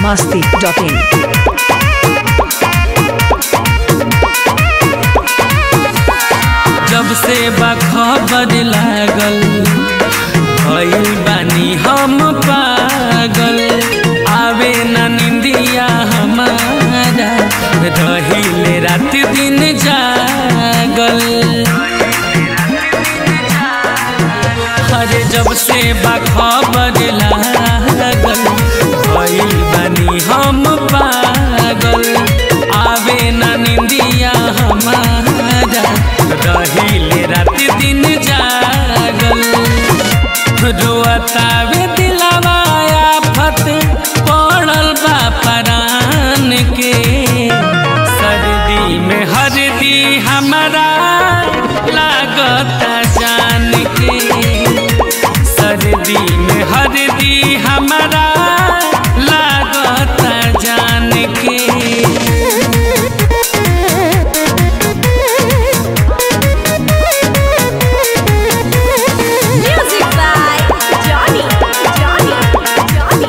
masti.in. जब से बखबर लागल भइल बानी हम पागल आवे न निंदिया हमारा रहिले रात दिन जागल अरे जब से बखबर लागल भइल बानी हम पागल आवे न निंदिया हमारा रहिले रात दिन जागल रोअतावे दिलवा आफत पड़ल बा परान के सर्दी में हरदी हमारा लागता जान के सर्दी में हरदी हमारा लागता जान के Music by Johnny. Johnny. Johnny.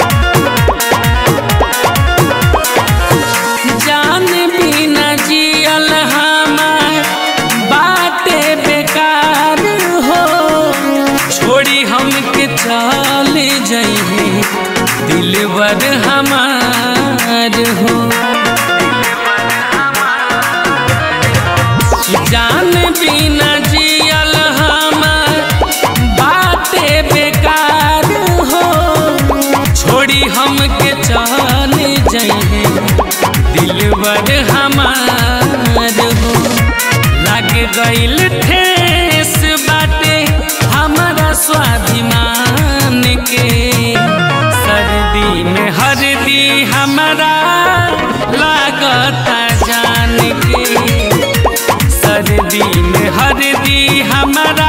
जान बिना जियल हमार बाटे बेकार हो छोड़ी हमके चल जइहे दिलवर हमार हो जान बिना जियल हमार बाटे बेकार हो छोड़ी हमके चल जइहे दिलवर हमार हो लग गइल ठेस बाटे हमारा स्वाभिमान के सर्दी में हरदी हमारा लागता जान के सर्दी में हरदी हमारा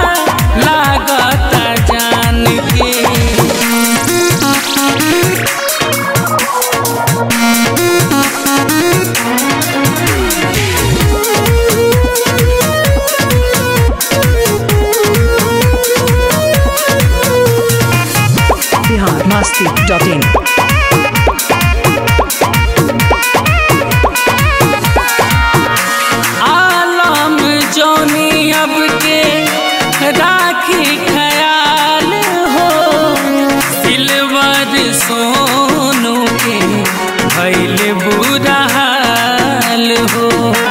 लागता जान के Bihar masti.in. आलम जोनी अब के राखी ख्याल हो सिल्वर सोनू के भैल बुरा हाल हो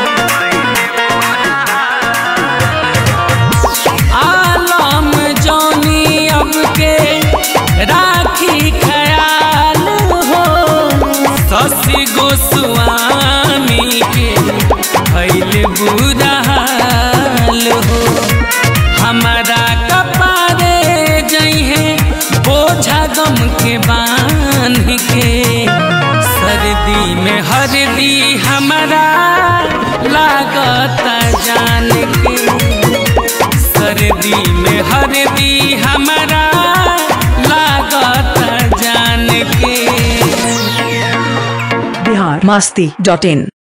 आलम जोनी अब के राखी ख्याल हो शशि गोस्वामी के भैल बुरा हाल हो हमारा कपारे जइहे बोझा गम के बांध के सर्दी में हरदी हमारा लागता जान के सर्दी में हरदी हमारा लागता जान के Bihar masti.in.